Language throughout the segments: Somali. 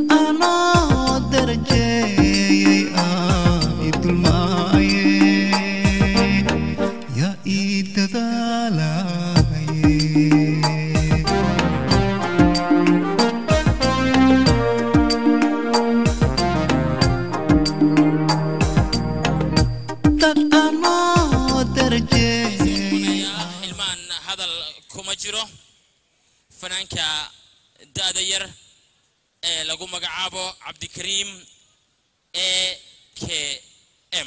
anoo darajeeyey ah idulmaaye yaa ii dadaalaye dad anoo darajeeyey ilmaan hadal kuma jiro fanaanka da'da yar ee lagu magacaabo cabdikariim e k m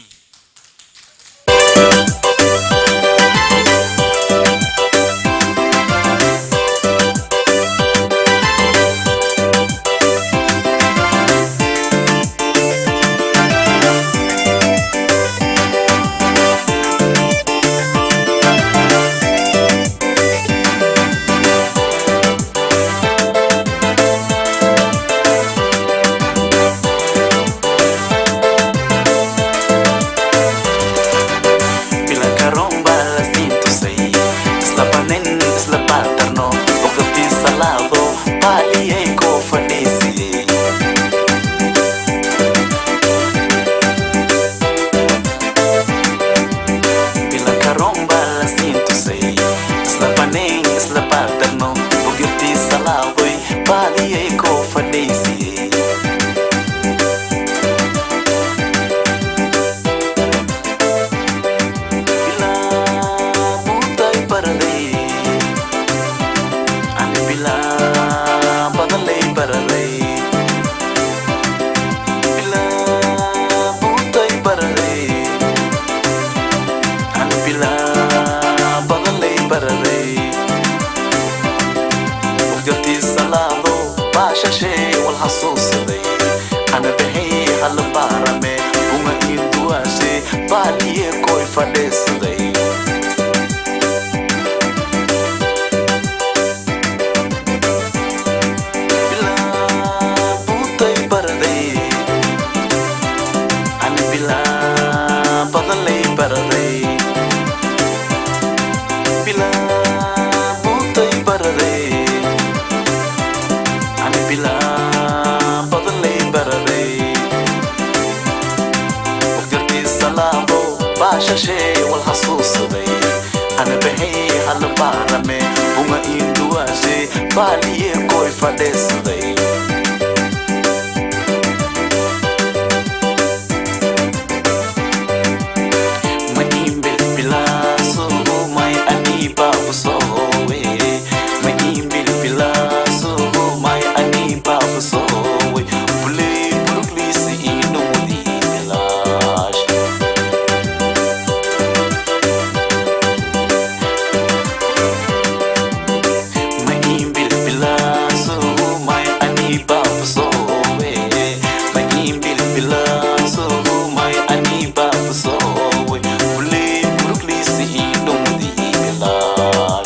bilanka romba la siintusay isla banin isla baadarno waqti salaado baaliyay koo fadhiisiyey bilanka romba la siintusay isla banin isla baadarno waqti salaadoy baaliyay koo fadhiisiyey bilaabutay baraday ani bilaabadalay baraday bilaabutay baraday ani bilaabadalay baraday waqti salaado baashashee wal xasuusaday ana baxay hala baarame uma iinduwaashe baaliye koy fadhiisaday bilaabutay baraday ani bilaabadalay baraday bilaabutay baraday ani bilaabadalay baraday waqti salaado baashashee wal xasuusaday ana baxay hala baarame uma iinduwaashe baaliye koy fadhiisaday ma iimbil bilaaso may ani baabusowe ma iimbil bilaaso may ani baabusowe bulay burugliisi inumudi bilaash ma iimbil bilaaso may ani baabusowe ma iimbil bilaaso may ani baabusowe bulay burugliisi inumudi bilaash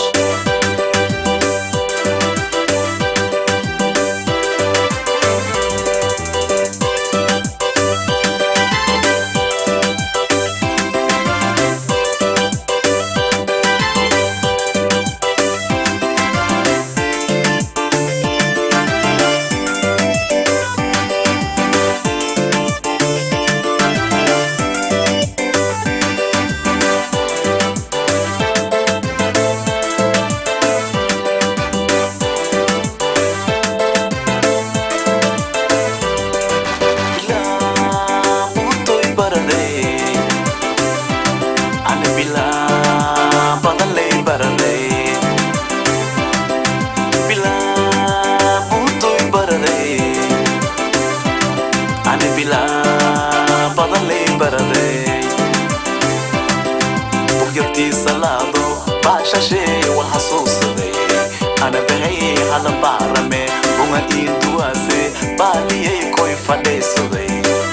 bilaabutay baraday ani bilaabadalay baraday bilaabutay baraday ani bilaabadalay baraday bugyartii salaado baashashee wal xasuusaday ana baxay hala baarame uma iinduwaase baaliyay koy fadhiisaday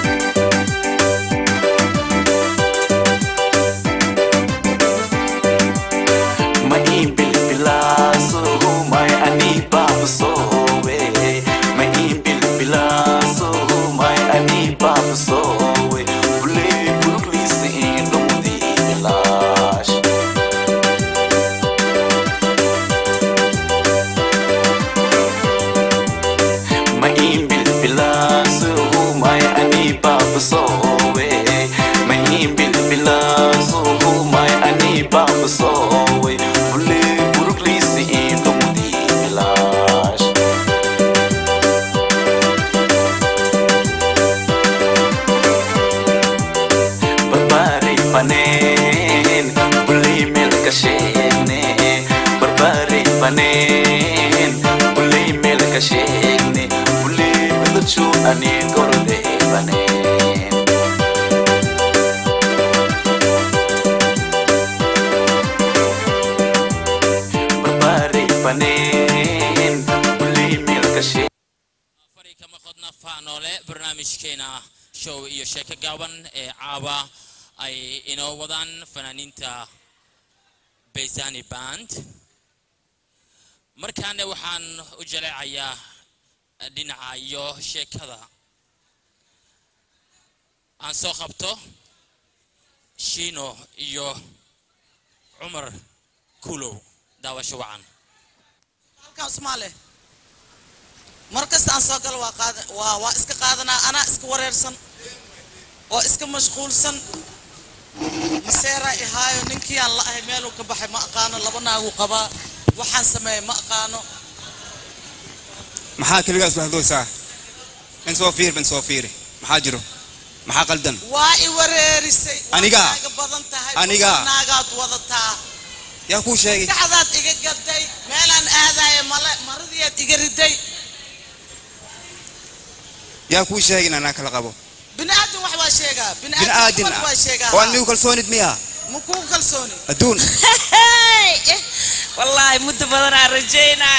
ma iimbil bilaaso may ani baabusowe ma iimbil bilaaso may ani baabusowe bulay burugliisi indhumudi bilaash ma iimbil bilaaso baneen uley mela ka sheegne uley midachu ani gorde baneen barbare baneen uley mela ka sheegne fari kama qodna faanoole barnaamijkeena show iyo sheeko gaaban ee caawa ay inoo wadaan fanaaniinta baysani band markaana waxaan u jaleecayaa dhinaca iyo sheekada aan soo qabto shiino iyo cumar kulow daawasho wacan halkan Soomaali mar kasta aan soo galo waa qaada waa waa iska qaadanaa anaa iska wareersan oo iska mashquulsan maseera ihaayo ninkii aan la ahay meeluu ka baxay ma aqaano laba naaguu qabaa waxaan sameeyay ma aqaano maxaa keligaas wahdoosaa in soo fiir ban soo fiiri maxaa jiro maxaa qaldan waa i wareerisay waa Aniga? naaga badan tahay Aniga? waa naagaad wadataa yaa kuu sheegay maskaxdaad iga gaday meelaan aadaayo male maradiyaad iga riday yaa kuu sheegay in anaa kala qabo bini'aadin wax waa sheegaa bin bini'aadin aadin wax waa sheegaa oo aan migu kalsoonid miya ma kuu kalsooni adduun wallaahi muddo badanaa rajaynaa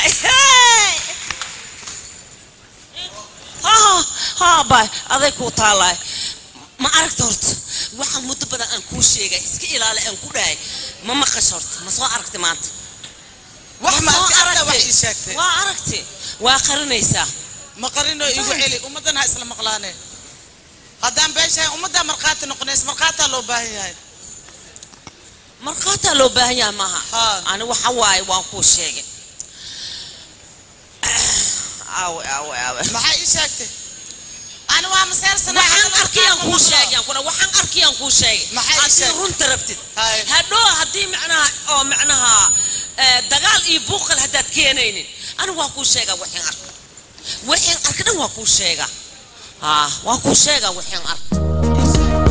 ha bay aday kuu taalaay ma aragta horta waxaan muddo badan aan kuu sheegay iska ilaali aan ku dhahay ma maqash horta ma soo aragti maanta wax ma soo aragtay wax aragti. ii sheegtay waa aragti waa qarinaysaa ma qarinoo igu celi ummaddan ha isla maqlaane haddaan beeshahay ummaddaa markhaati noqonays markhaataa loo baahan yahay markhaataa loo baahan yahay maaha Ha. ani waxa waaye waan kuu sheegay aawe aawe aawe maxaa ii sheegtay ani waa maseersana waxaan arkayaan kuu sheegay kuna waxaan arkayaan kuu sheegay Maxay ii haddii sheegay? runta rabtid Haye. hadhoo haddii macnaha oo macnaha eh, dagaal iyo buuqal haddaad keenaynin anigu waa kuu sheegaa waxaan arka waxaan arka dhan waa kuu sheegaa ha waa kuu sheegaa waxaan arka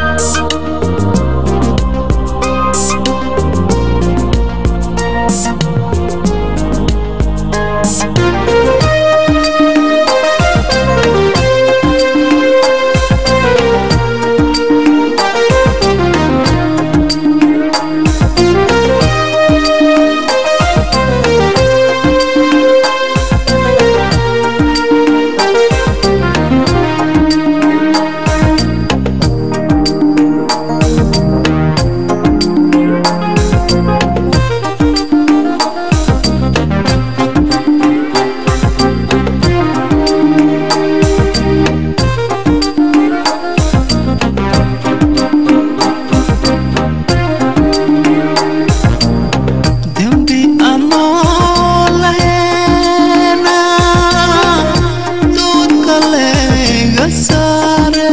dembi anoo laheena doodka layga saare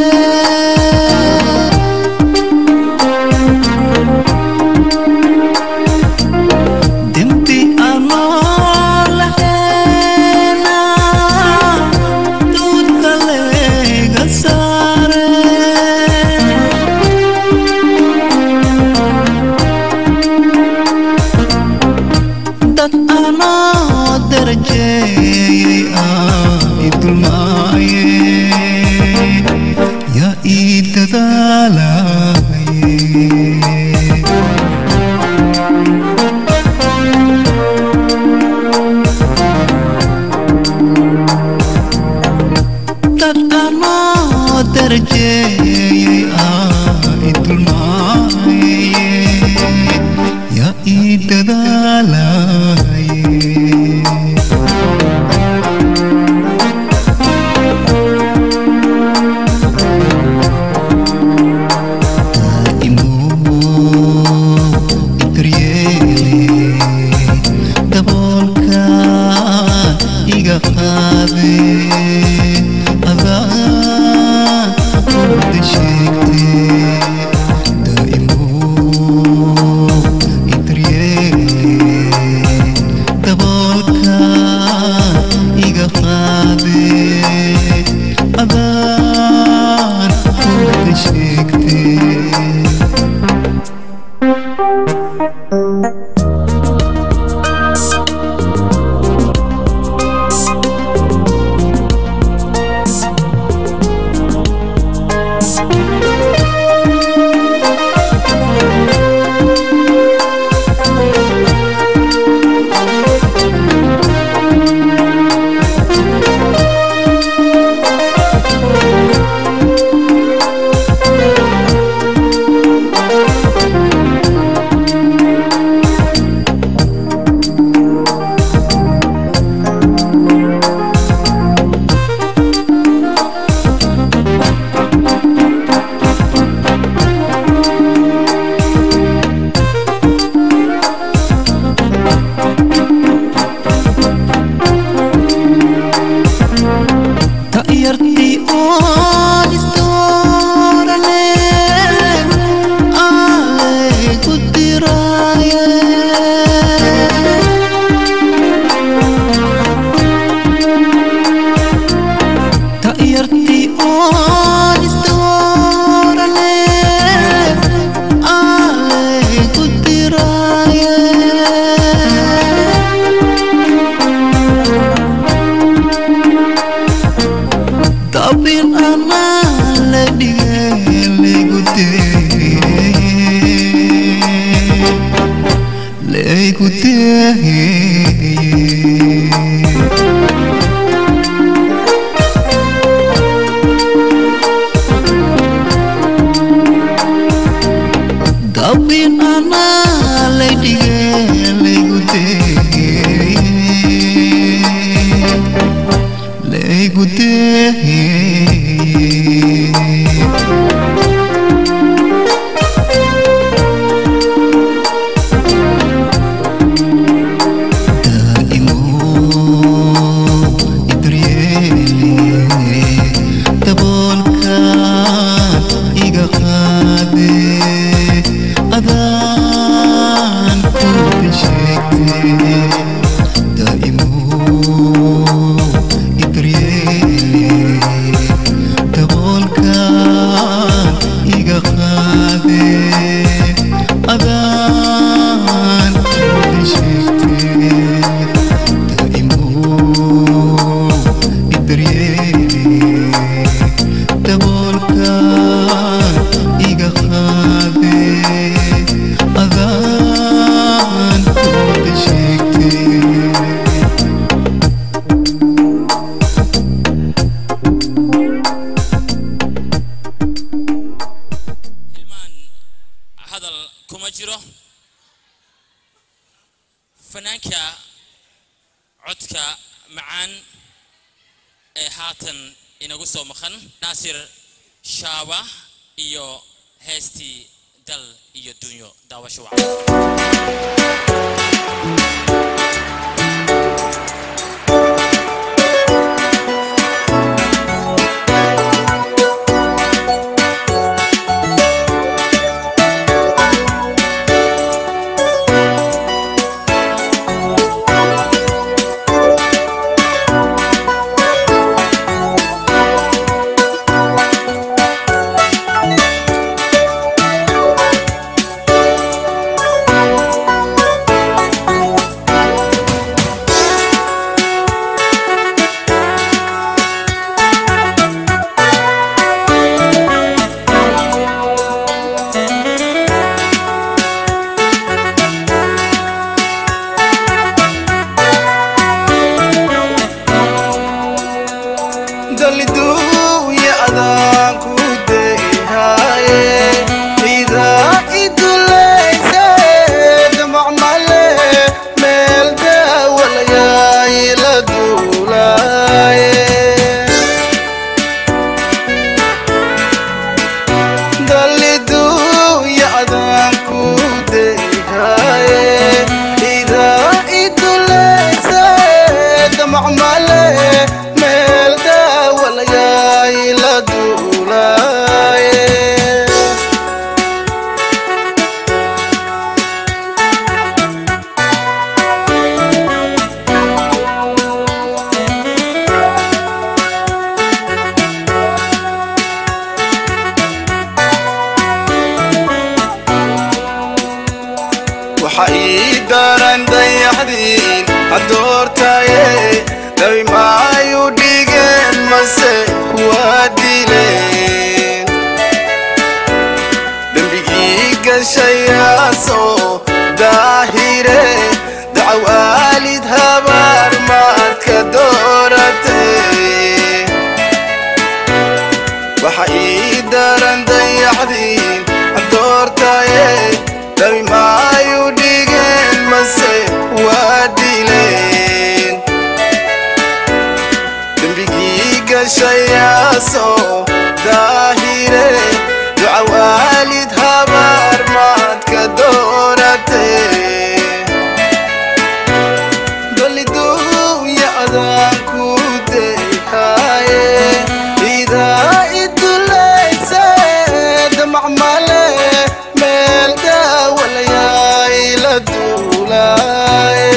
dembi anoo laheena doodka layga saare dad anoo darajeeyey ah idulmaaye yaa ii dadaalaye dad anoo darajeeyey ah idulmaaye yaa ii dadaalaye iga qaade adaa oon isdoorane alle ku diraaye ta'yartii oon isdoorane alle ku diraaye Tapi ana le dige le gute le gute Tapi ana le dige le gute l'écouter. Adaan ku bishekte daimu ibriyeli daboolka iga qaade adaan kuda sheegte daimu ibriyeli daboolka iga qaade adaan kuda sheegte hilmaan hadal kuma jiro fanaanka codka macaan ee haatan inagu soo maqan naasir shaaba iyo heestii dal iyo dunyo daawasho wacan daliduuya adaan ku deehaaye idaa iduleyse damacmale meel daawalayaay la duulaaye daliduuya adaan ku deehaaye idaa iduleyse damacmale meel daawalayaay la duulaaye waxa ii daran dayaxdiin hadoortaye dabi maayu dhigeen mase waa dileen dembigii gashayaasoo daahire dacaw aalid habaar maadka dooratay waxa ii daran dayaxdiin hadoortaye dabi maayu dhigeen mase waa dileen dembigii gashayaasoo daahire duca waalid habaar maadka dooratay doliduuya adaan ku deehaaye damacmale meel daawalayaay la duulaaye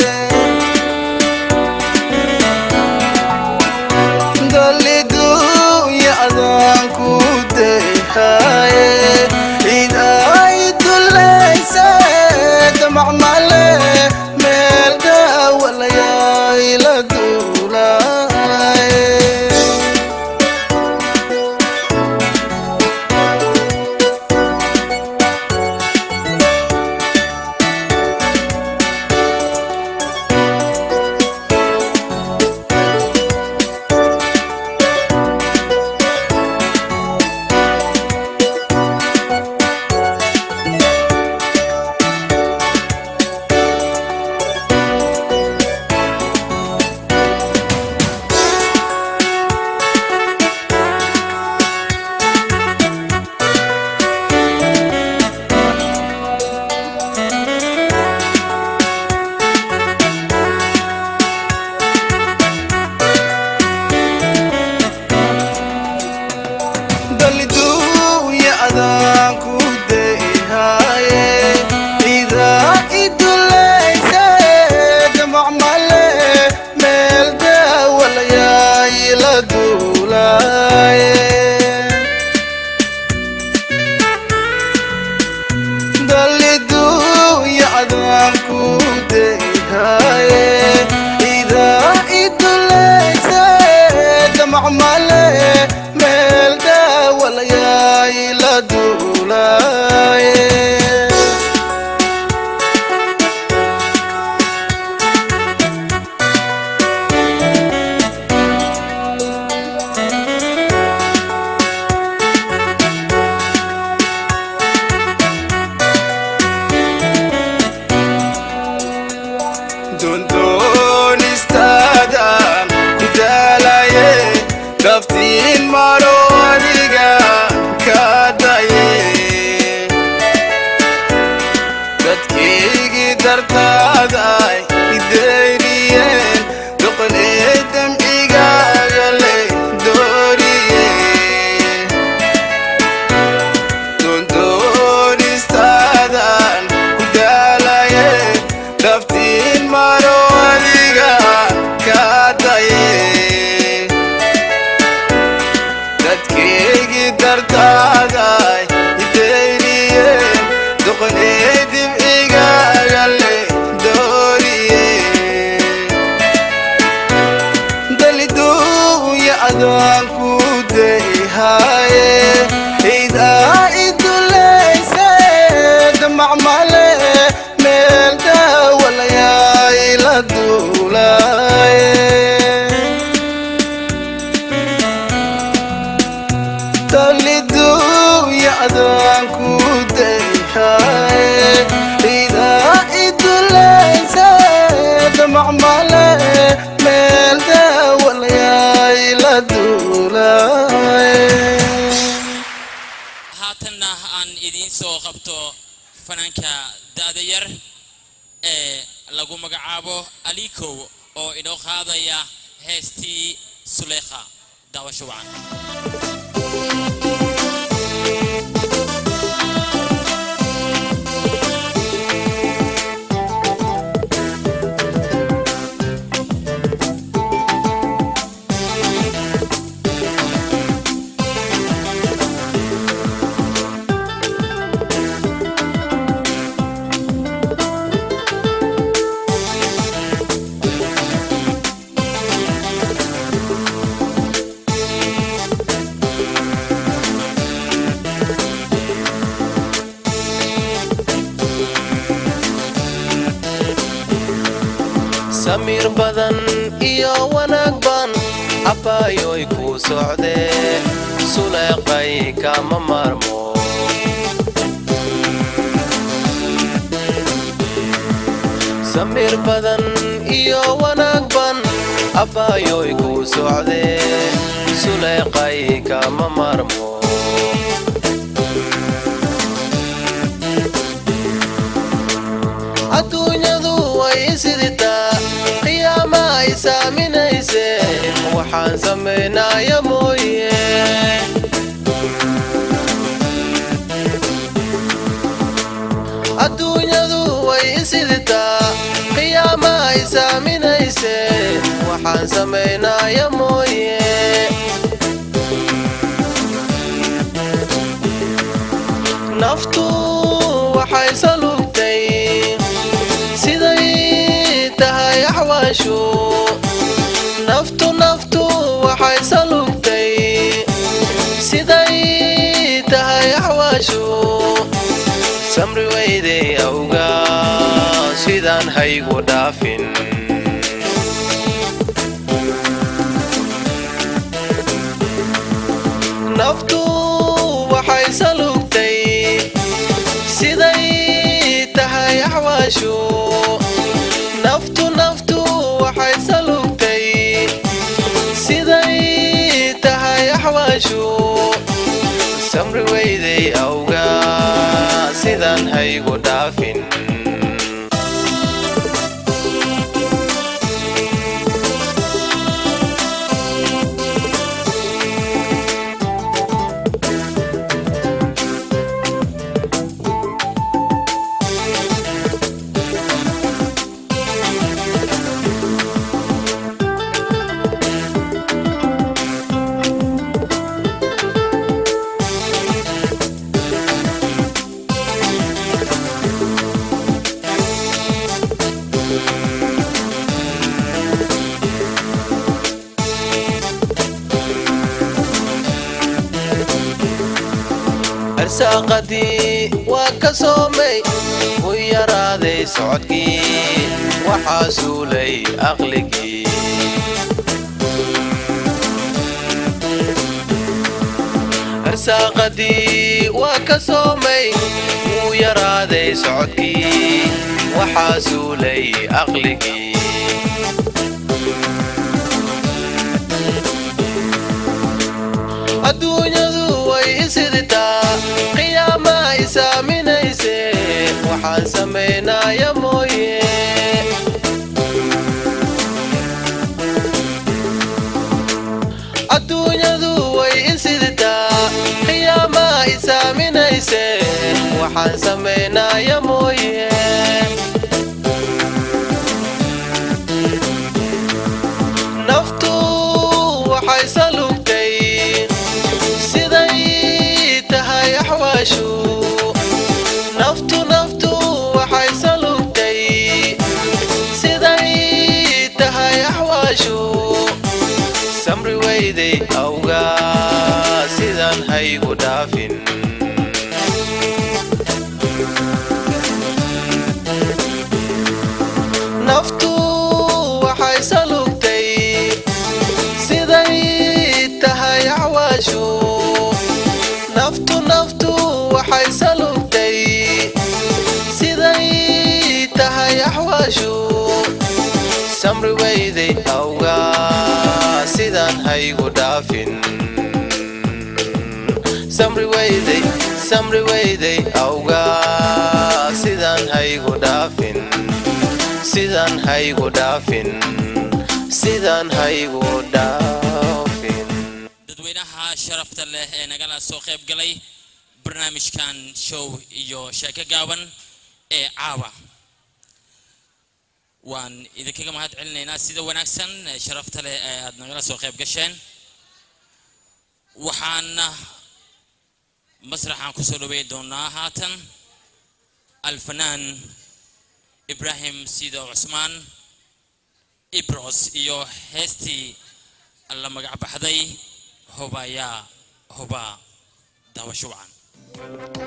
dalidunya adaan ku dehaye cid ay dulayse damacmale meel daawalayaay la duulaaye dalidunya adaan ku dehaye cidaa idulayse damacmale meel daawalayaay la duulaaye dalidunya adaan ku dehaye cidaa idulayse damacmale meel daawalayaay la duulaaye doondoonistaadaan ku daalaye daftiin maro adiga ka daye dadkaygii dartaaday ideyriyeen doqolee damcigaaga le dooriye doondoonistaadan ku daalaye daftiin maro adiga ka daye dadkaygii dartaaday ideyniye doqonee dibcigaaga le dooriye dalidunya adaan ku dehaye cidaa idulayse damacmale meel daawalayaay la duulaaye dalidunya adaan ku dehaye cidaa idulayse damacmale meel daawalayaay la duulaaye haatanna aan idiin soo qabto fanaanka da'da yar ee lagu magacaabo alikow oo inoo qaadaya heestii suleekha daawasho wacan samiir badan iyo wanaag ban abaayoy ku socdee suleeqay kama maarmo samiir badan iyo wanaag ban abaayoy ku socdee suleeqay kama maarmo adduunyadu way isiditaa qiyaama ay saaminayse waxaan samaynaya mooye sameynaya mooye naftu waxay salugtay siday tahay axwaashu naftu naftu waxay salugtay siday tahay axwaashu samri weyday awga sidaan haygu dhaafin naftu waxay salugtay siday tahay axwaashu naftu naftu waxay salugtay siday tahay axwaashu samri weyday awga sidaan haygu dhaafin arsaaqadii waa ka soomay u yaraaday socodkii waxaa suulay aqligii arsaaqadii waa ka soomay wuu yaraaday socodkii waxaa suulay aqligii adduunyadu way isiditaa qiyaama isaaminayse waxaan samaynaya mooye adduunyadu way isiditaa qiyaama isaaminayse waxaan samaynaya mooye naftu waxay salugtay siday tahay axwaashu naftu naftu waxay salugtay siday tahay axwaashu samri weyday awga sidaan haygu dhaafin naftu waxay salugtay siday tahay axwaashu naftu naftu waxay salugtay siday tahay axwaashu samri weyday awga sidaan haygu dhaafin samri weyday samri weyday awga sidaan haygu dhaafin sidaan haygu dhaafin sidaan haygu dhaafin dadweynaha sharafta leh ee nagala soo qayb galay barnaamijkan show iyo sheeko gaaban ee caawa waan idinkaga mahad celinaynaa sida wanaagsan ee sharafta leh ee aad nagala soo qayb gasheen waxaana masraxaan kusoo dhaweyn doonaa haatan alfanaan ibraahim sido cusmaan ibros iyo heestii la magac baxday hubayaa huba daawasho wacan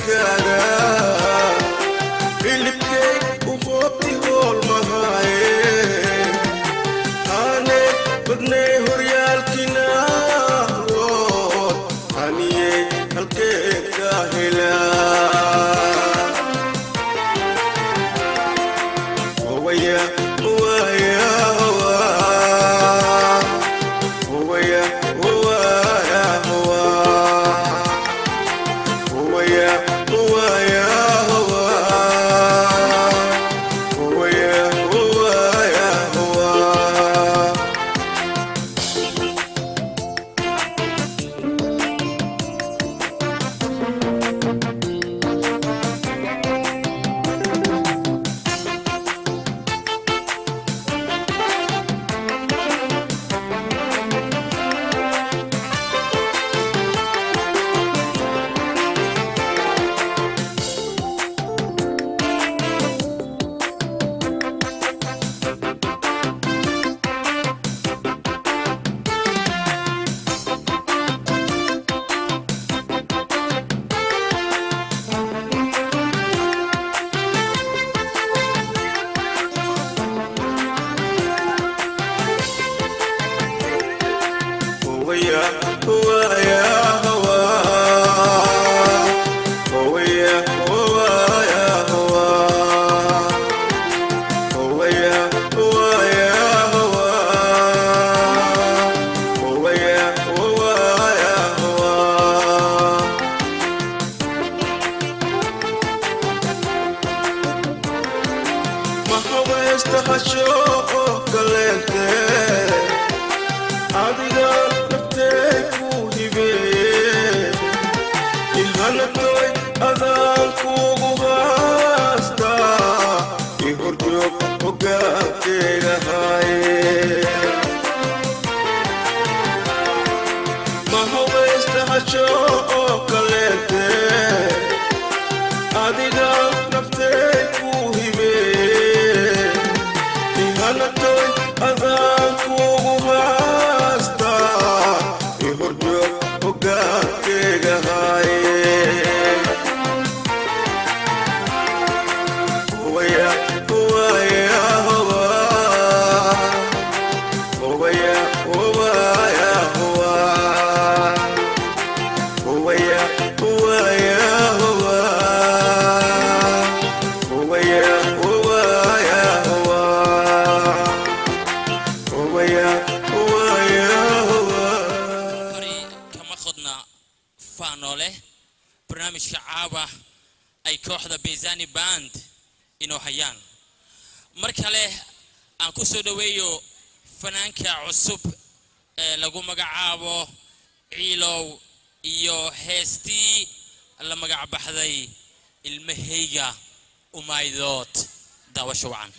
geeskaaga hilibkay u qoobti hool mahaaye aane badnay horyaalkina wood aniyey halkeedka helaa Owaya, owaya, owa. Owaya, owaya, owa. Owaya, owaya, owa. Owaya, owaya, owa. Owaya, owaya, owa. Owaya, owaya, owa. Owaya, owaya, owa. Owaya, owaya, owa. Mahawesta hasho kaleente adiga naftee ku hibeeye ilhanatoy adaan kuugu haastaa i horjoog hogaankeyga haaye mahawaysta hasho oo kaleente adiga naftee ku hibeeye ihanatoy adaan kuugu haastaa i horjoog hogaankeyga haaye Owaya, owaya, owa. Owaya, owaya, owa. Owaya, owaya, owa. Owaya, owaya, owa. Owaya, owaya, owa. fari kama qodna faanoole barnaamijka caawa ay kooxda bezani band inoo hayaan mar kale aan ku soo dhoweeyo fanaanka cusub ee lagu magacaabo ciilow iyo heestii la magac baxday ilmahayga umaydood daawasho wacan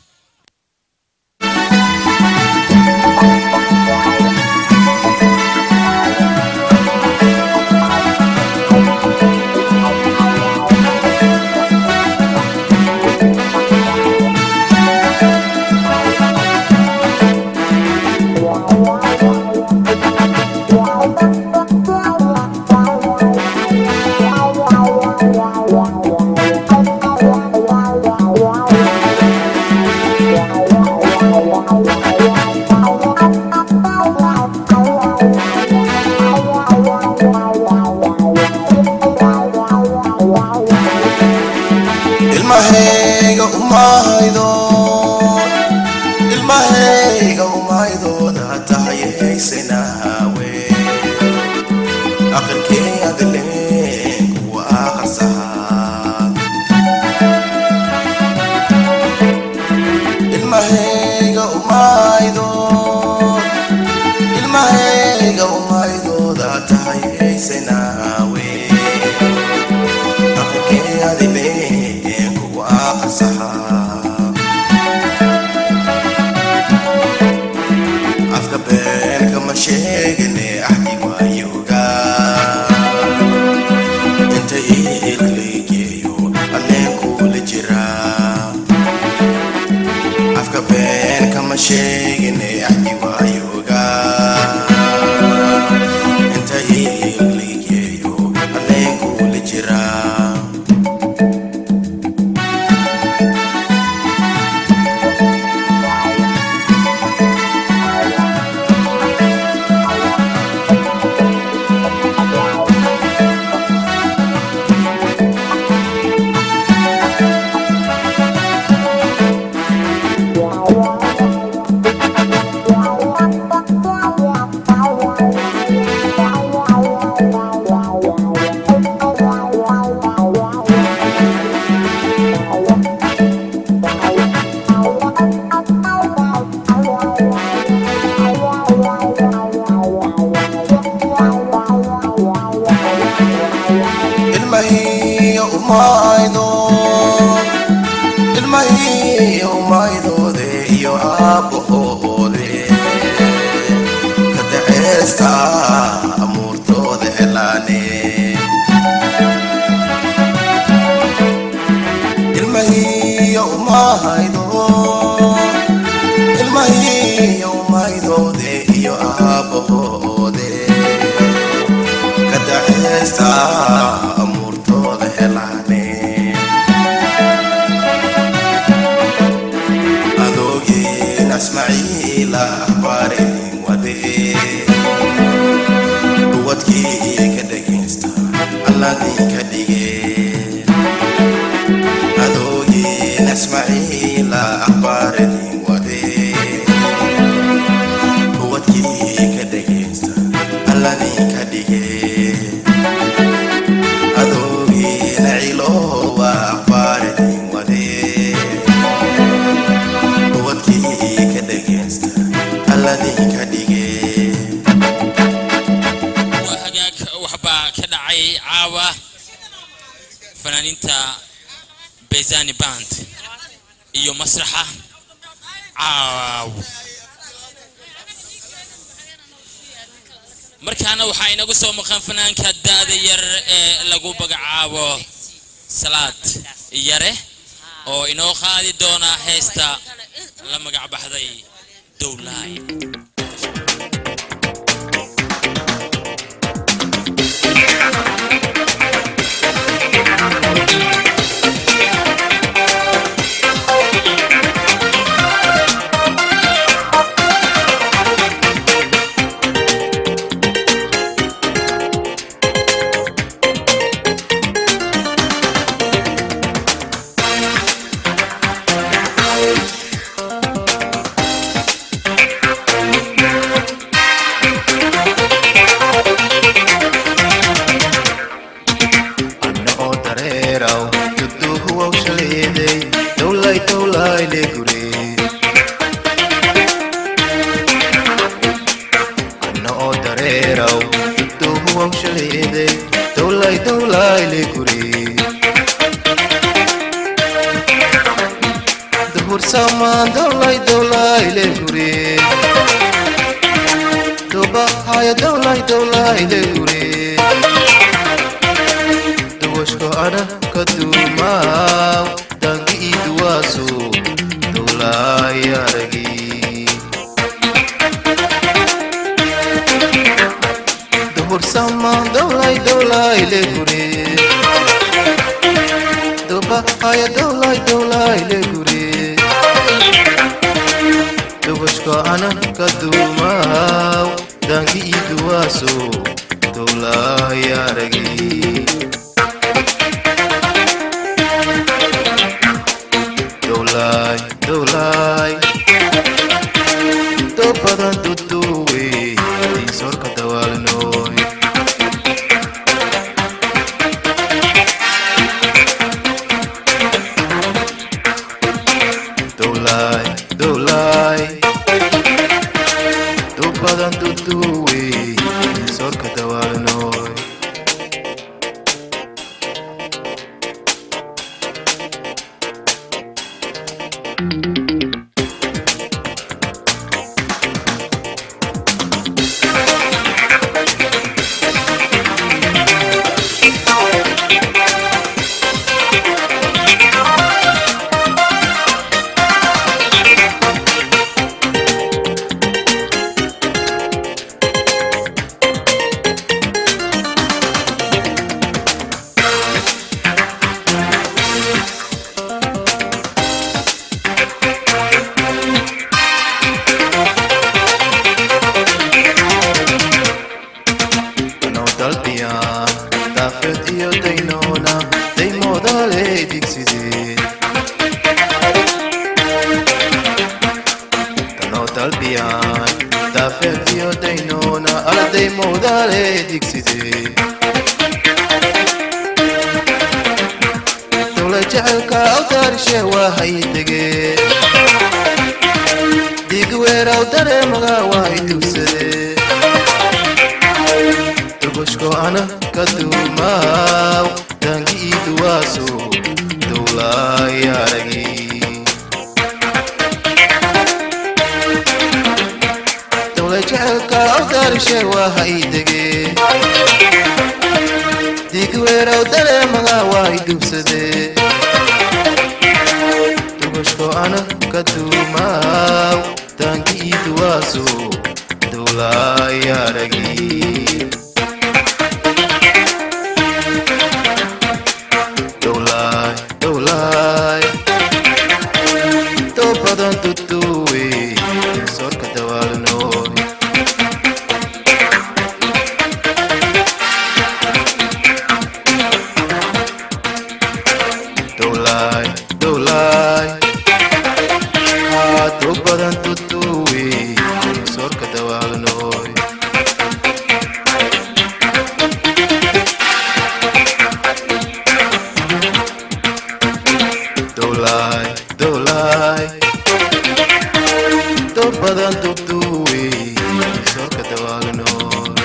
ilmahayga umahaydo ilmahayga umaydooda tahayaysanahawe aqalkeeyaadleen kuwa aqarsahaa ilmahayga umaydo ilmahayga umaydooda tahayaysanahawe aqalkeeyaadleen kuwa aqarsahaa afka beenka ma sheegane axdi waayoga inta iilaleegeeyo alleen kula jiraa afka beenka ma sheegane axdi waayoga inta iilaleegeeyo alleen kula jiraa umaydo ilmahii umaydoode iyo aabbahoode ka daceesta amuurtooda helaane ilmahii umaydo ilmahii umaydoode iyo aabbahoode ka daceesta amuurtooda helaane adoogeen asmaciila ahbaarin wade duwadkii ka dhegaysta alladii ka dhige adoogeen asmaciila ahbaarin wade duwadkii ka dhegaysta alladii ka dhige adoogeen ciloowa ahbaarin wade wadkii ka dhegaysta alladii ka dhige waa hagaag waxbaa ka dhacay caawa fanaaniinta bezani band iyo masraxa caaw markaana waxaa inagu soo maqan fanaanka da'da yar ee lagu magacaabo salaad yare oo inoo qaadi doona heesta la magac baxday dowlaay anna oo dareeraw duduhuwaw shaleeday dowlay dowlay le gure anna oo dareeraw duduhuwaw shaleeday dowlay dowlay le gure duhur samaan dowlay dowlay le gure dubahaya dowlay dowlay le gure duwashko ana ka duumaaw dangi ii duwaaso dowlaay aragi duhur samaan dowlay dowlay le gure dubahaya dowlay dowlay le gure duwashko ana ka duumaaw dangi ii duwaaso dowlaay aragi dowlaay dowlaay dad badan duduwe diisorka dawaalnooy dowlaay dowlaay dad badan duduwe diisorka dawaalnooy no dalbiyan daafeed iyo daynoona daymoodaale digsidee tanoo dalbiyan daafeed iyo daynoona ala daymoodaale digsidee dowla jecelka awtaarishe waa haydegee digweeraw dareemaga waa idugsadee dugushko ana ka duumaaw dangi ii duwaas duwaaso dowlaayaragi dowla jecelka awdarishe waa haydege digweerow dareemaga waa idubsade dubashko ana ka duumaaw daankii duwaaso dowlaayaragi dowlaay dowlaay doo badan duduwe sorka dawaalnooy dowlaay dowlaay haa doo badan duduwe sorka dawaalnooy dowlaay dowlaay doo badan dubduwe sorka dawaalnooy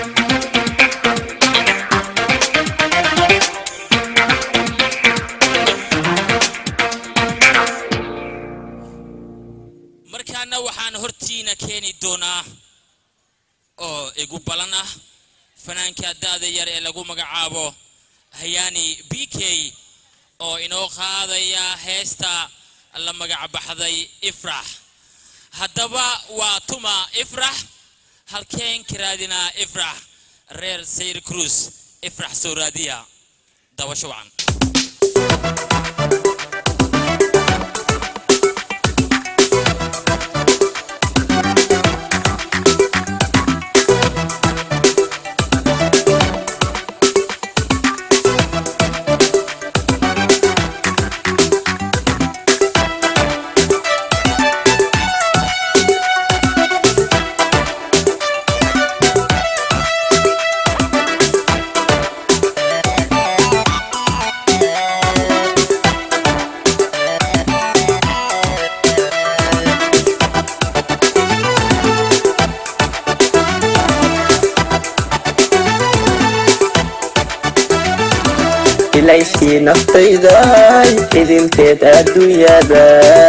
markaana waxaan hortiina keeni doonaa oo igu balan ah fanaanka da'da yar ee lagu magacaabo hayaani b k oo inoo qaadaya heesta la magac baxday ifrax haddaba waa tuma ifrax halkeen ka raadinaa ifrax reer sayr cruis ifrax soo raadiya dabasho wacan ilayskii naftayday idinteed adduunyada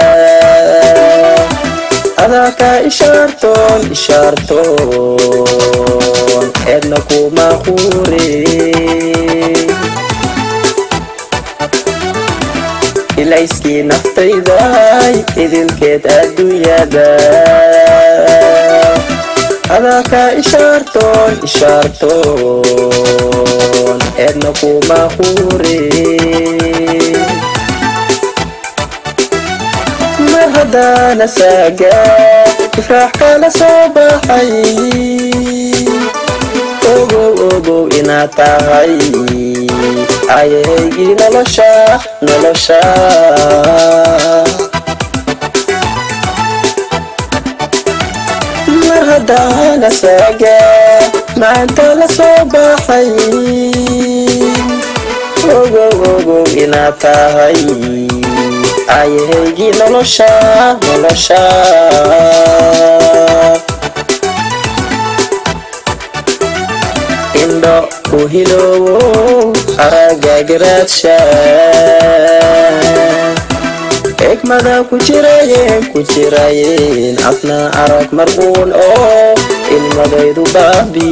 adaa ishaartoon ishaartoon eedna kuma quure ilayskii naftayday idinkeed adduunyada adaa ka ishaartoon ishaartoon eedna kuma quure mar haddaana saaga ifraax kala soo baxay ogow ogow inaad tahay ayaygii nolosha nolosha mar haddaana saaga maanta la soo baxay ogow ogow inaad tahay ayaygii nolosha nolosha indho u hiloowo aragagiraadsha xikmada ku jirayeen ku jirayeen afna arag marquun oo ilmadaydu baabi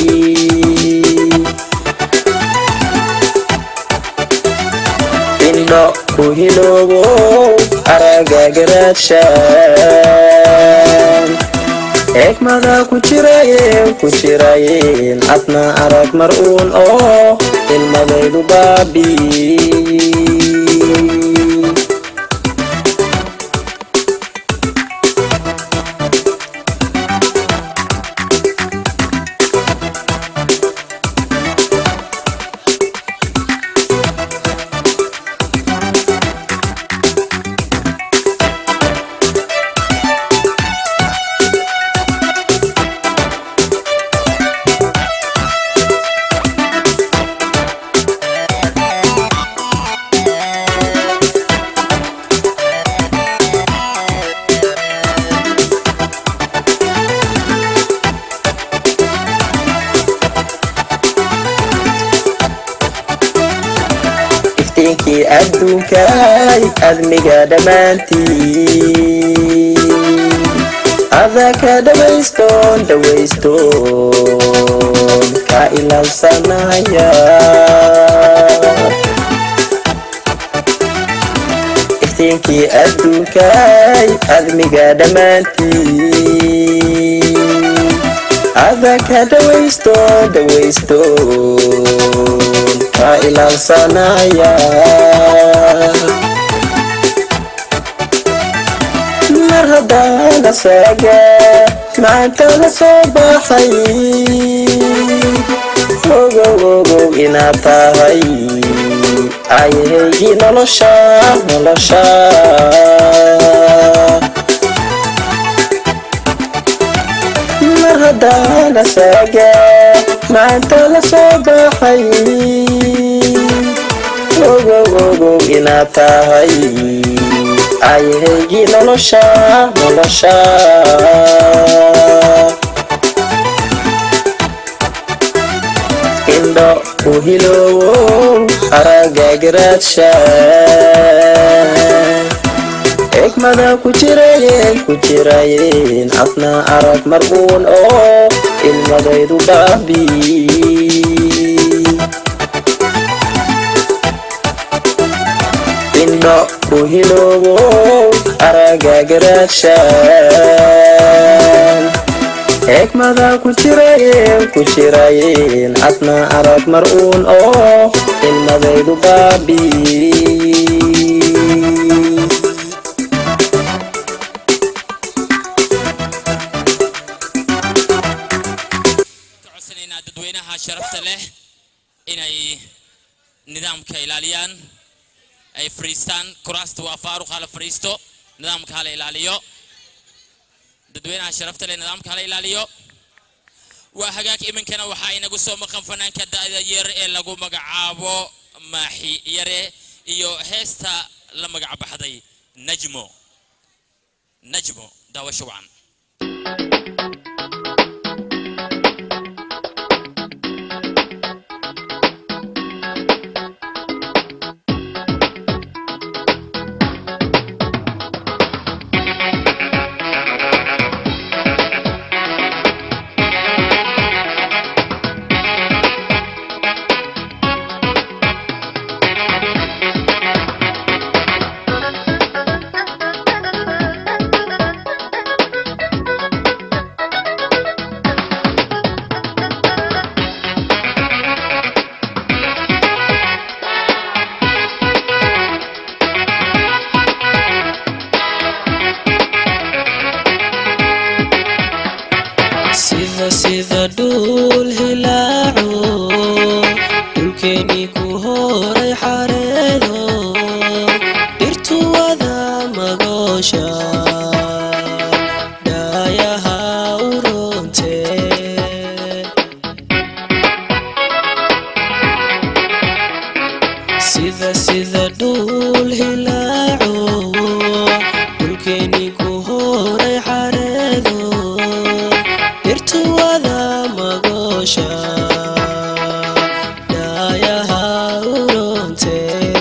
indho ku hiloobo aragagiraadsha xikmada ku jirayeen ku jirayeen adna arag mar-uun oo ilmadaydu baabi adduunkay admiga dhammaantii ada ka dhawaystoon dhawaystoon ka ilaalsanaya iftiinkii adduunkay admiga dhammaantii ada ka dhawaystoon dhawaystoon ka ilaalsanaya mar haddaan asaga maanta la soo baxay ogow ogow inaad tahay ayahaygii nolosha nolosha mar haddaan asaga maanta la soo baxay ogow ogow inaad tahay ayahaygii nolosha nolosha indho u hiloowow aragagiraadsha xikmada ku jirayeen ku jirayeen afna arag marbuun oo ilmadaydu baabi indho u hiloowow aragagiraadshaan xikmada ku jirayeen ku jirayeen adna arag mar uun oo ilmadaydu baabi codsanaynaa dadweynaha sharafta leh inay nidaamka ilaaliyaan ay fariistaan kuraasta waa faaruq hala fariisto nidaamka hala ilaaliyo dadweynaha sharafta leh nidaamka hala ilaaliyo waa hagaag iminkana waxaa inagu soo maqan fanaanka da'da yar ee lagu magacaabo maaxi yare iyo heesta la magac baxday najmo najmo daawasho wacan sida sida dhul hilaaco dhulkeeni ku horay xareedo dhirtu wada magoosha dhaayaha u roonte sida sida dhul hilaaco dhulkeeni ku horay xareedo dhirtu wada magoosha dhaayaha u roonte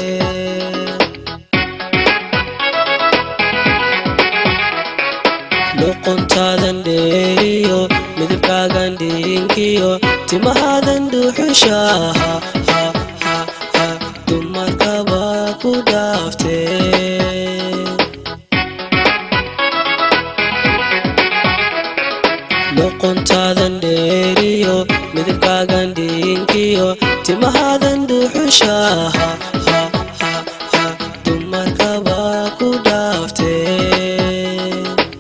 luqontaadan dheeriyo midabkaagan dhiinkiyo timahaadan dhuuxusha ha ha ha ha dumarkaba ku dhaaftee luqontaadan dheeriyo midabkaagan dhiinkiyo timahaadan dhuuxusha ha ha ha ha dumarkaba ku dhaaftee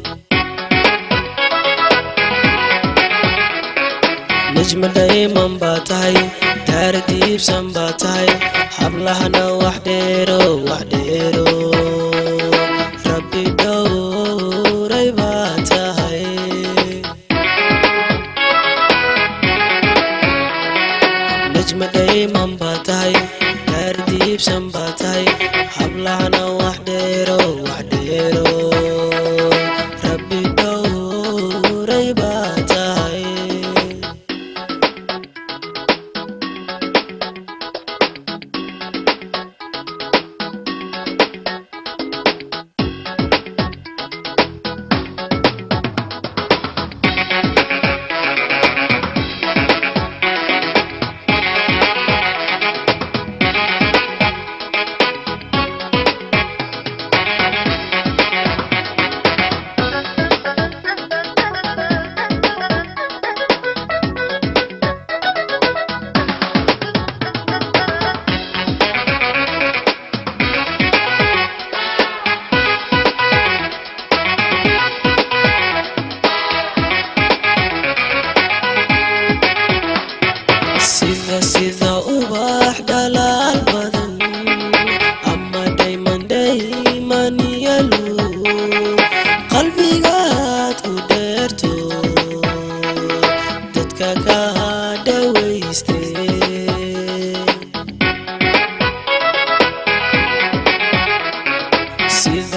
najma dhayman baa tahay daara diibsan baa tahay hablahana wax dheero wax dheero rabbi dhowray baa tahay najma dhayman baa tahay daara diibsan baa tahay hablahana wax dheero wax dheero rabbi dhowray baa tahay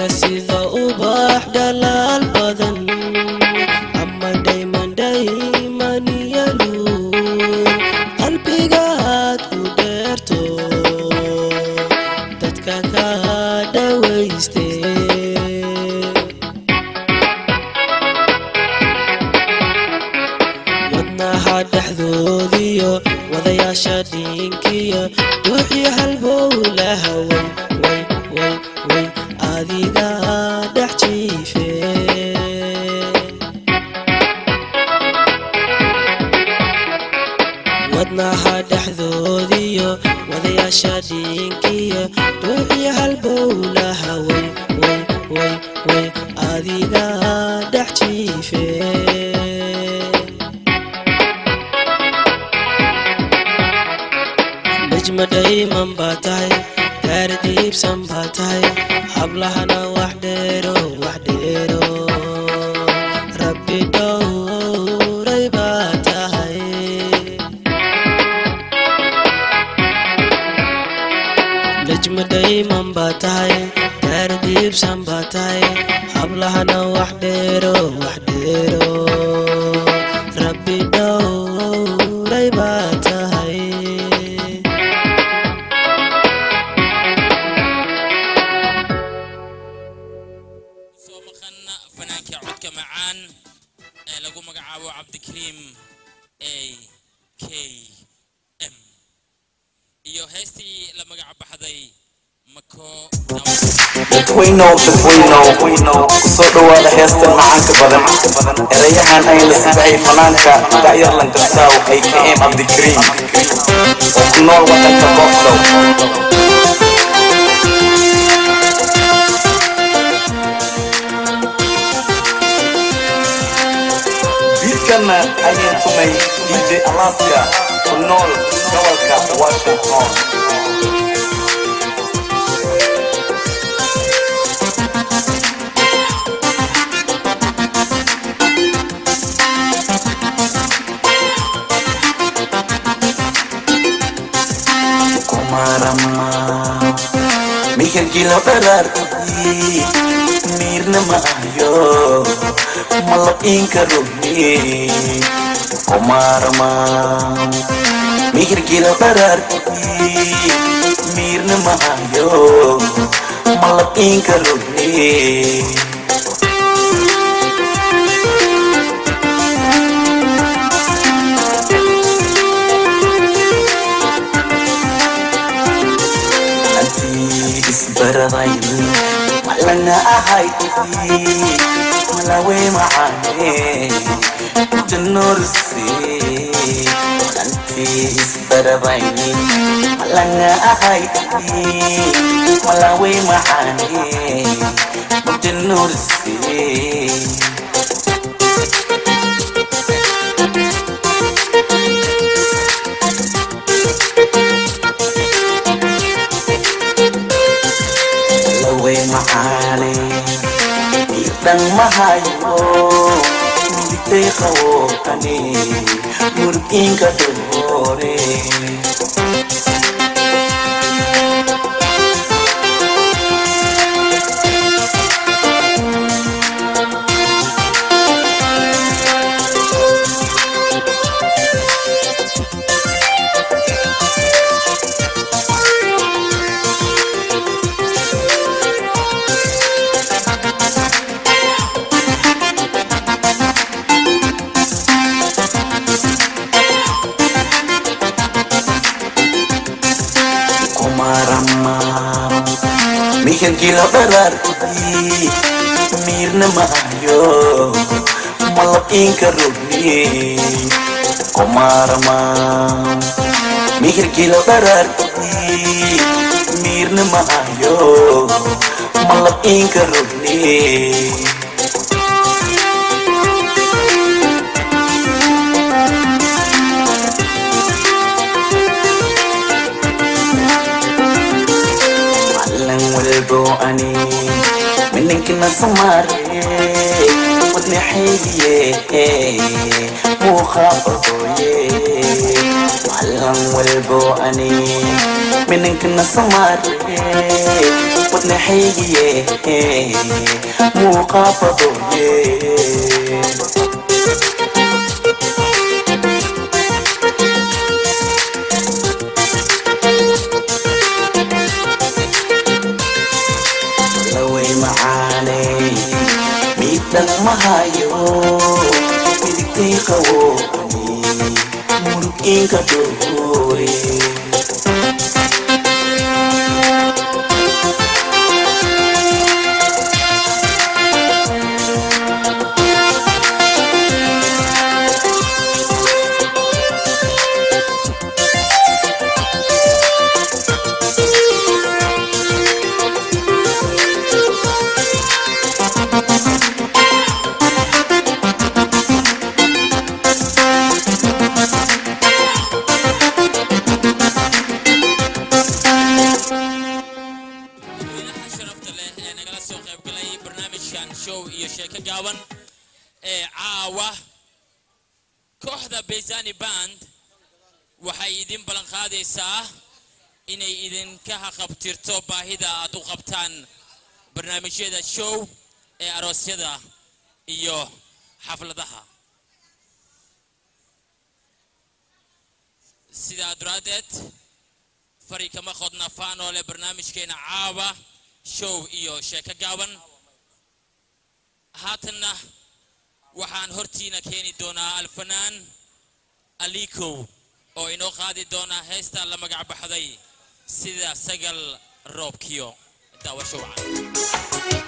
dhirta sida ubax dhalaal badan ama dhayman dhayman yaluun qalbigaad ku dheerto dadka ka dhawayste wadnaha dhexdoodiyo wadayaasha dhiinkiyo duuxii halbowlaha way way way way adiga dhex jiife wadnaha dhexdoodiyo wadayaasha dhiinkiyo duuxii halbowlaha way way way way adiga dhex jiife najma dhayman baa tahay gaari diibsan baa tahay hablahana wax dheero wax dheero rabbi dhowray baa tahay najma dhayman baa tahay gaari diibsan baa tahay hablahana wax dheero wax dheero rabbi dhowray baa tahay soo maqan fanaanka codka macaan ee lagu magacaabo cabdikariim a k m iyo heestii la magac baxday mako dadweynow dadweynow kusoo dhowaada heestan macaanka badan erayahan ay la sidahay fanaanka dacyar langasaaw ay ka em cabdikariim oo ku nool wadanka booflow biidkanna ayaan tumay dj alaska ku nool gobolka washington kumarama mihankilo dharaartii miirna maayo malab inka rugni kumarama mihirkilo dharaartii miirna maayo malab inka rugni antii isbaradayni malana ahayd malawe macaane janorse antii isbaradayni malana ahayd malawe macaane janorse lawe macaane miidhan mahayo midigtay qawootani murgiinka doore kumarama mihankilo dharaartii miirna maayo malab inka rugni kumarama mihirkilo dharaartii miirna maayo malab inka rugni malan walbo ani mininkina samaare wadnaxaydiye muuqa odoye hallan walbo ani mininkana samaare wadnaxaygiye muuqaafadoye laway macaanay miidhan mahayo midigtay qawooni murug inka dhoore dadweynaha sharafta leh ee nagala soo qaybgalay barnaamijkan show iyo sheeko gaaban ee caawa kooxda bezani band waxay idin ballan qaadaysaa inay idinka haqabtirto baahida aad u qabtaan barnaamijyada show ee aroosyada iyo xafladaha sidaa daraaddeed fari kama qodna faanoo leh barnaamijkeena caawa show iyo sheeko gaaban haatanna waxaan hortiina keeni doonaa alfanaan alikow oo inoo qaadi doona heesta la magac baxday sida sagal roobkiyo daawasho wacan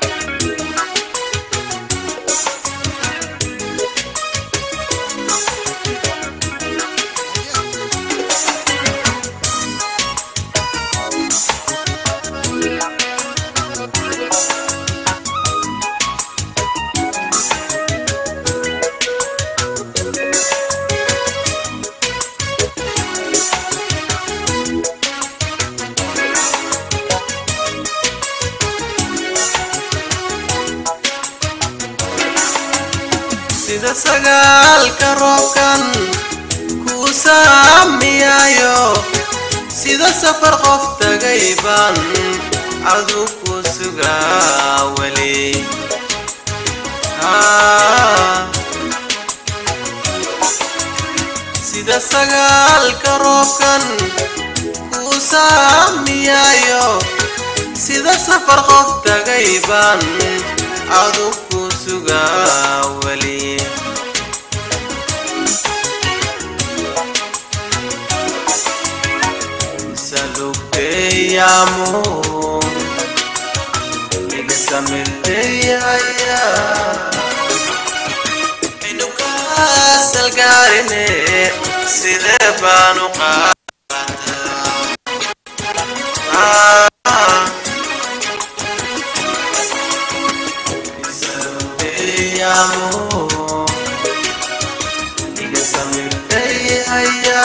sida sagaalka roobkan kuu saamiyayo sida safar qof tagay baan adu ku sugaa weli Ah. sida sagaalka roobkan kuu saamiyayo sida safar qof tagay baan adu ku sugaa weli salugteyaamo igasamirteyaya inukasalgaarine sidee baanu qaataa amo igasamirteyaya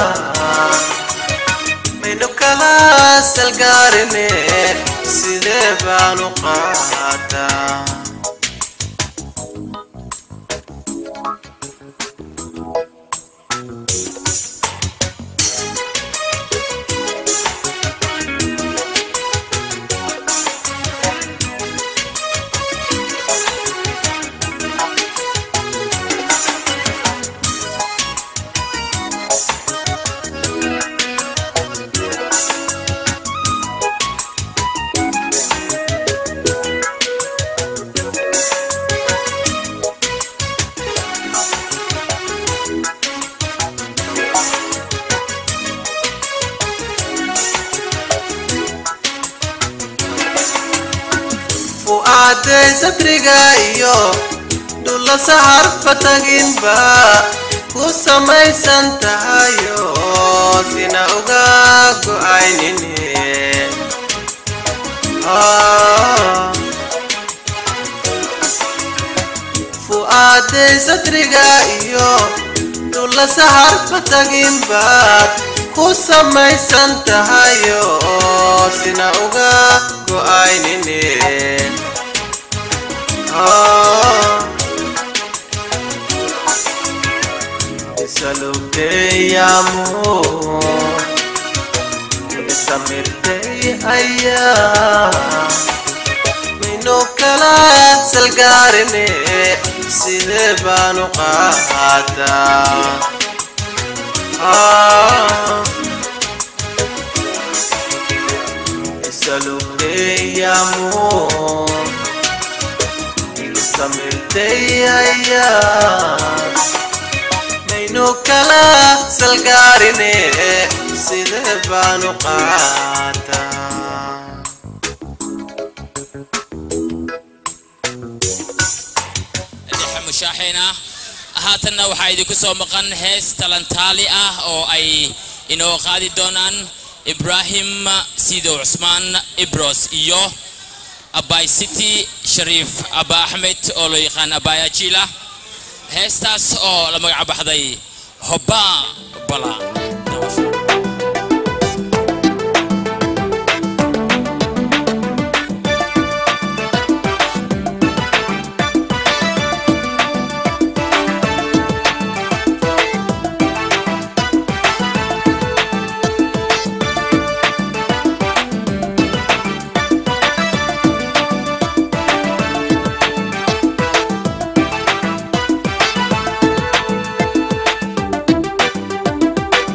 maynu kala salgaarine sidee baanu qaataa fu'aaday satriga iyo dhulla saharba taginba ku samaysan tahayo sina uga go'aynine Ah. fu'aaday satriga iyo dhulla saharba taginbaad ku samaysan tahayo sina uga go'aynine Ah. isalugteyaamo ayaa maynu kala salgaarine sidee baanu qaataa Ah. Salute amor Ilustamente maynu kala salgaarine sidee baanu qaataa dhexe mushaaxiina haatanna waxaa idinku soo maqan hees talantaali ah oo ay inoo qaadi doonaan ibraahim sidow cusmaan ibros iyo abay city shariif aba axmed oo loo yaqaan abayajila heestaas oo la magac baxday hoba bala Thank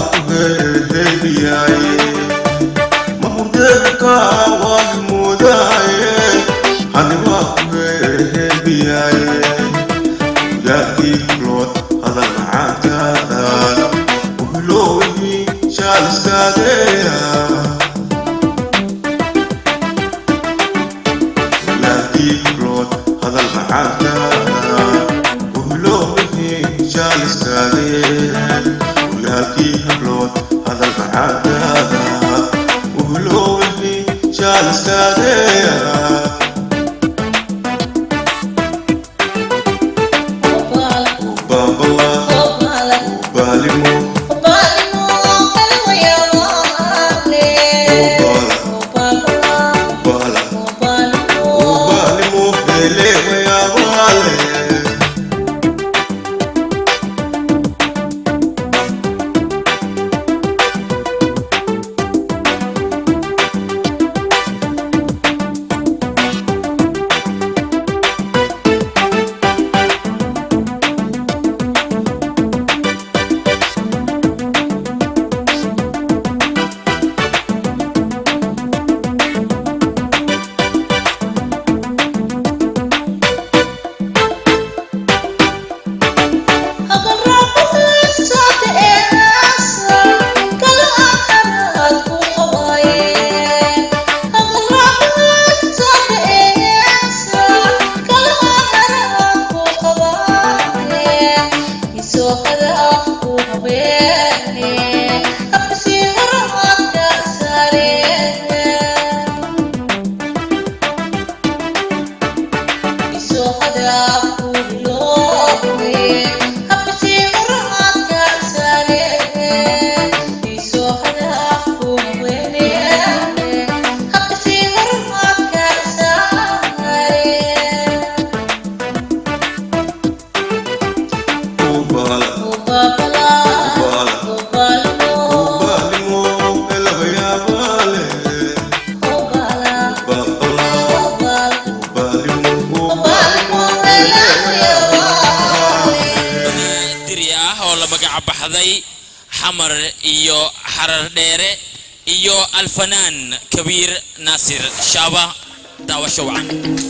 diri ah oo la magac baxday xamar iyo xarar dheere iyo alfanaan kabiir naasir shaaba daawasho wacan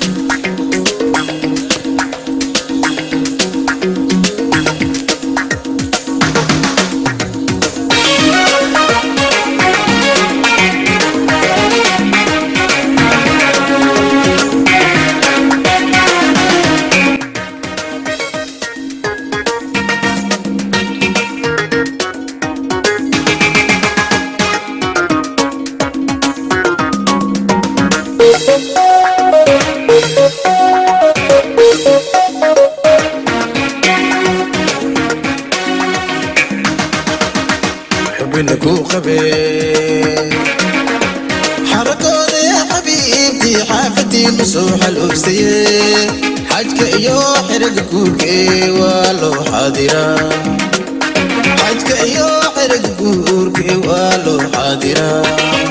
حبنا كو قبي حركونا يا حبيبتي حافتي مسوح الأوسية حجك إيو حرق كوركي والو حاضرة حجك إيو حرق كوركي والو حاضرة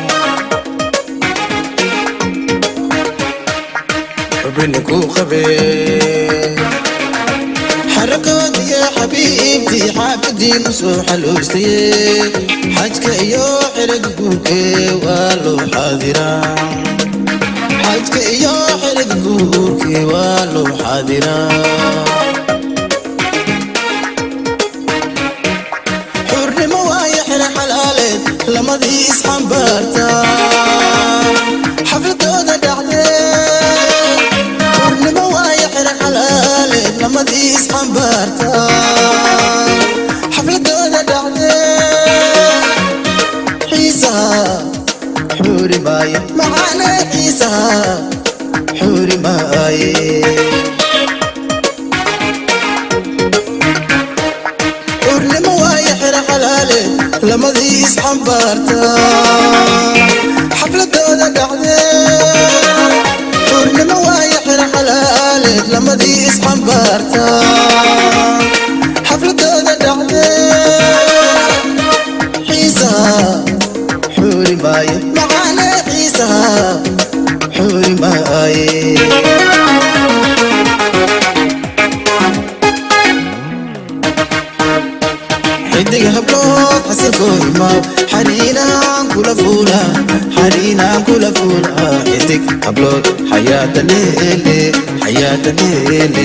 حبنا كو قبي حركات يا حبيبتي حافدي مسوح الوستي حجك ايو حرق بوكي والو حاضرة حجك ايو حرق بوكي والو حاضرة حر موايا حر حلالين لما دي اسحن بارتا حفلة دودا دعدين حرنimo waayo xira xalaaleed lamadii isxambaarta xafladooda dhacdee xiisaha xuuri maaye macaane xiisaha xuuri maaye xurnimo waayo xira xalaaleed lamadii isxambaarta xafladooda dhacdee xurnimo waayo xira xalaaleed lamadii isxambaarta xafladooda dhacdee xiisaha xuuri maaye macaane xiisaha xuuri maaye xidig hablood xasilkooy imaw xariinaan kula fuula xariinaan kula fuula xidig hablood xayaata leele xayaata leele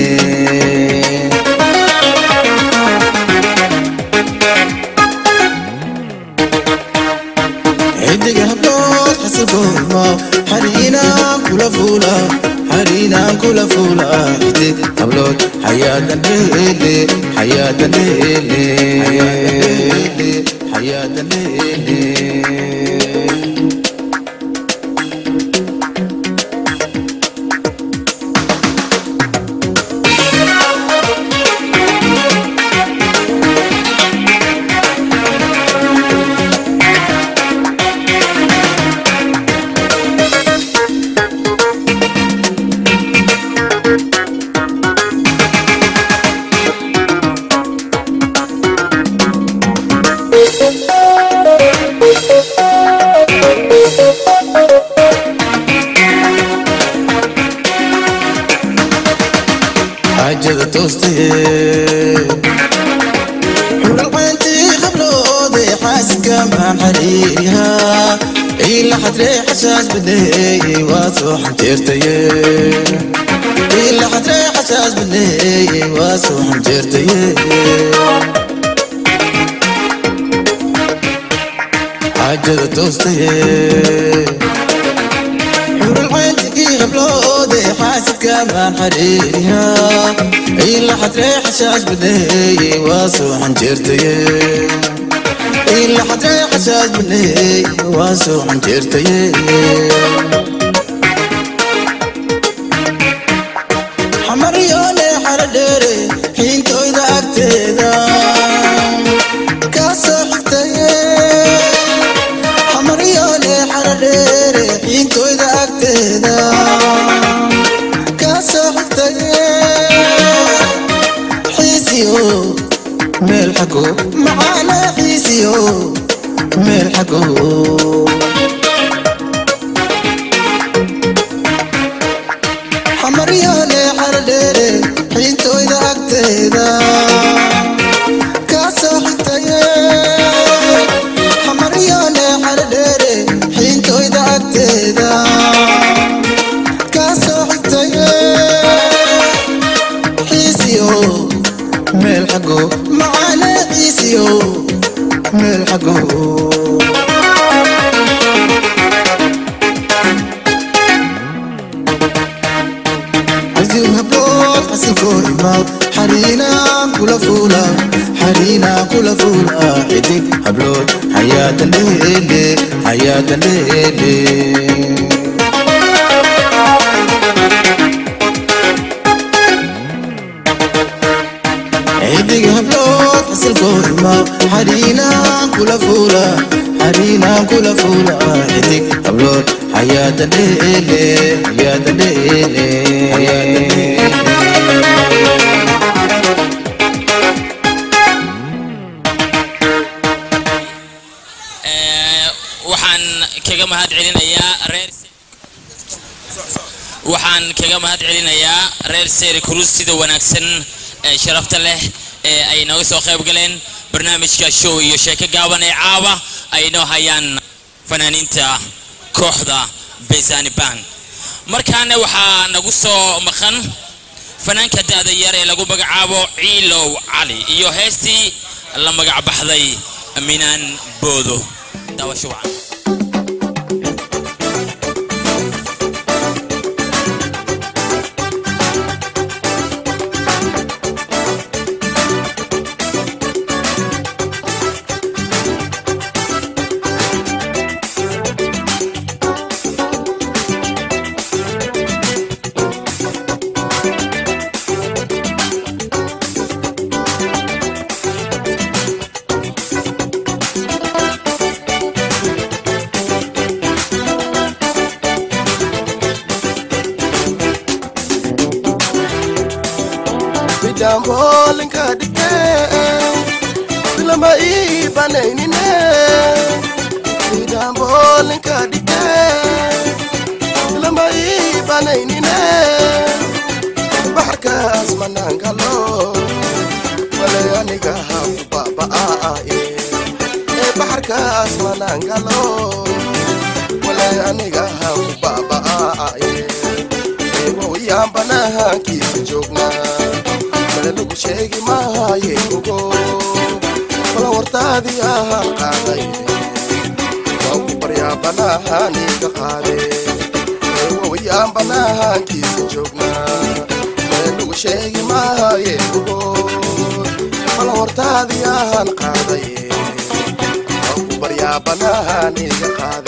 xidig hablood xasilkooda xariinaan kula fuula xariinaan kula fuula xidig hablood xayaata leele xayaata leele xayaata leele xaajada toostee xuralcayntii qabloode xaasidka maan xariirihaa ila xadree xashaas baneeye waa soo xanjeertaye ila xadree xashaas baneeye waa soo xanjeertaye xaajada toostee xuralcayntigii qabloode xaasidka maan xariirihaa ila xadree xashaas baneeye waa soo xanjeertaye ila xadree xashaas baneeye waa soo xanjeertaye xamaryoole xara dheere xiintoyda agteeda kaa soo xigtaye xamaryoole xara dheere xiintoyda agteeda kaa soo xigtaye xiisiyo meel xago macaana xiisiyo meel xago xamaryoole xara dheere xiintoyda agteeda kaa soo xigtaye xamaryoole xara dheere xiintoyda agteeda kaa soo xigtaye xiisiyo meel xago macaane xiisiyo meel xago xasiin hablood xasinkoo imaw xariinaan kula fuula xariinaan kula fuula xidig hablood xayaata leele xayaata leele xidig hablood xasilkoo imaw xariinaan kula fuula xariinaan kula fuula xidig hablood xayaata leele xayaata leele xayaata leele Ee, waxaan kaga mahad celinayaa reer waxaan kaga mahad celinayaa reer seeri kurus sida wanaagsan ee sharafta leh ee ay nooga soo qayb galeen barnaamijka show iyo sheeko gaaban ee caawa ay noo hayaan fanaaniinta kooxda besani band markaana waxaa nagu soo maqan fanaanka da'da yar ee lagu magacaabo ciilow cali iyo heestii la magac baxday minaan boodo daawasho wacan jambolinka dhige filama ii banaynine jambolinka dhige filama ii banaynine baxarkaas manaankalo wale aniga haku baba'aaye baxarka baarkaas manangalo walay aniga haan ku baaba'aaye eewowyaan banaankiisa joognaa male lagu sheegi maaye ogo wala wartaadii ahaan qaaday waan ku baryaa banaaniga qaade eewowyaan banaankiisa joognaa male lagu sheegi maaye ogo wala wartaadii ahaan qaaday waan ku baryaa banaaniga qaade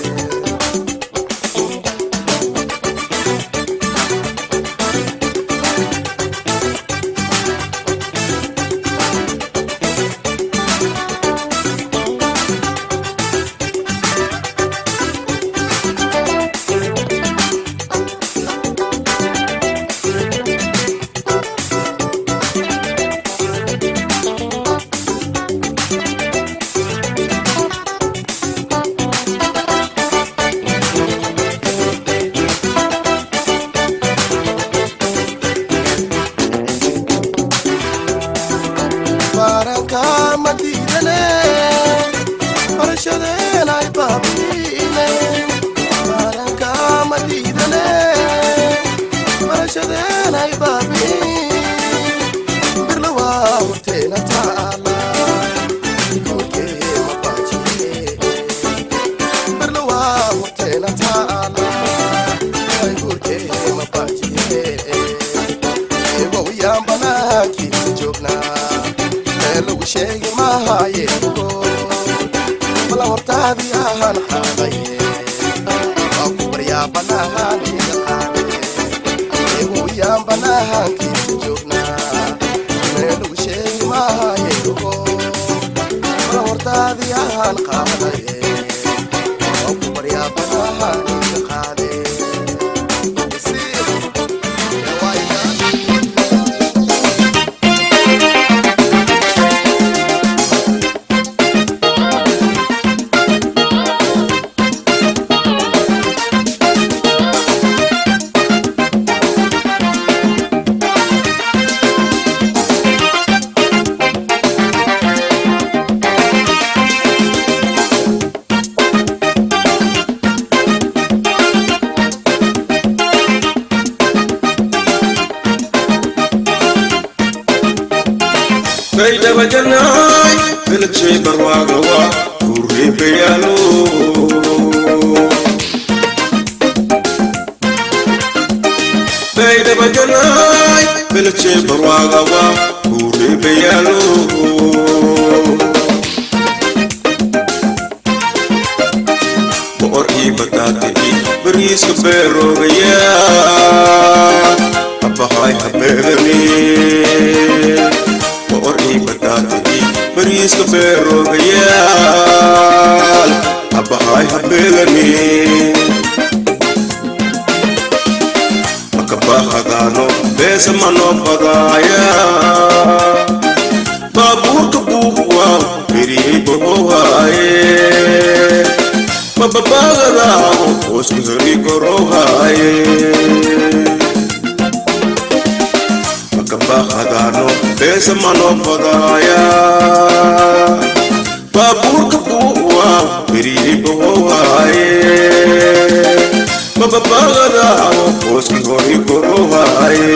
baranka madiidane barashadeen ay baabiine baranka madiidane barashadeen ay baabiin birla waa horteena taala korkee mabaajiye birla waa horteena taala ay korkee mabaajiye eewowyaan banaankiisa joognaa ee lagu sheegi maaye ogo bala hortaadii ahaan qaadaye waa ku baryaa banaaniga qaade eewowyaan banaankiisa joognaa ee lagu sheegi maaye ogo bala hortaadii ahaan qaadaye waa ku baryaa banaaniga qaade baydhaba jannaay beledshey barwaagawa kureebayaalo baydhaba jannaay beledshey barwaagawa kureebayaalo boqor ii bataate ii bariiska beeroogaya habahay habeegani boqor ii bataate ii bariiska beeroogayaal habahay habeegani makabahadaano beesa manoo badaaya baabuurka buubuwa beriyey bohowhaaye mababaagadaao hoosku heri korowhaaye makabahadaano beesa manoo badaaya baabuurka buubuwa beriyey bohowhaaye mababaagadaao hooski hori korowhaaye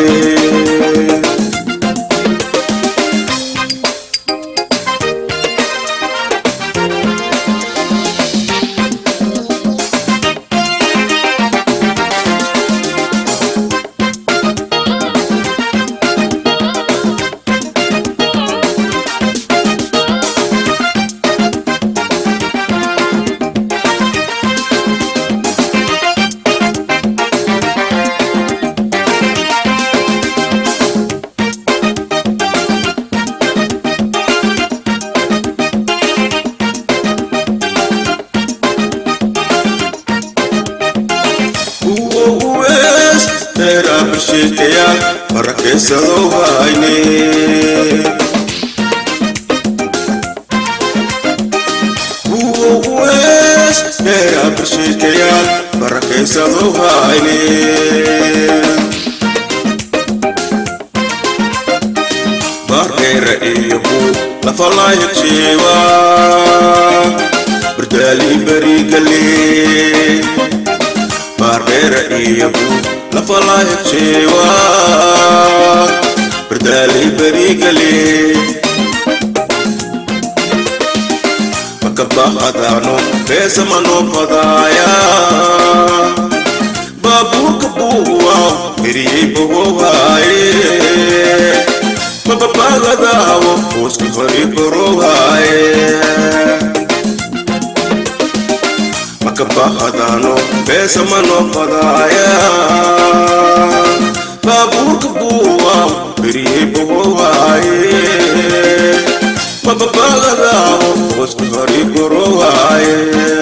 sheekayaal barakaysadoo hayne kuwa uwees dheeraaba sheekayaal barakaysadoo hayne baardheera iyo buu lafalaayagjeewa bardaali barigale baardheera iyagu lafalaayagjeewa bardaali barigale makabahadaano beesamano fadaaya baabuurka buuwa beriyey bogohaaye mababagadaabo hooska hori borowaaye makabahadaano beesamano fadaaya baabuurka buuwa beriyey bogohaaye mababagadaabo hooska hori borowaaye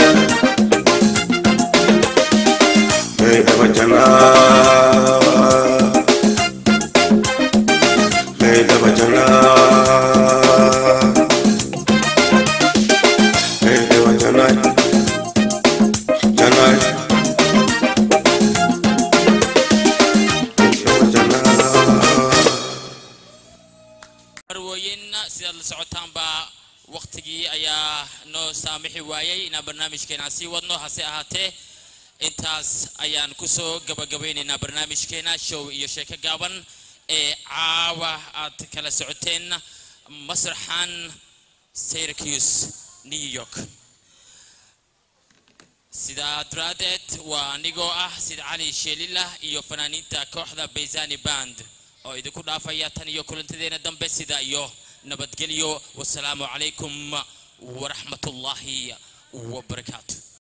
marwooyin sidaad la socotaanba waqtigii ayaa noo saamixi waayey inaan barnaamijkeena sii wadno hase ahaatee intaas ayaan kusoo gabagabaynaynaa barnaamijkeena show iyo sheeko gaaban ee caawa aad kala socoteen masraxan syracuse new york sidaa daraadeed waa anigoo ah sida cali sheelilah iyo fanaaniinta kooxda baysani band oo idinku dhaafaya tan iyo kulantadeena dambe sida iyo nabadgelyo wasalaamu calaykum waraxmatullaahi wabarakaatu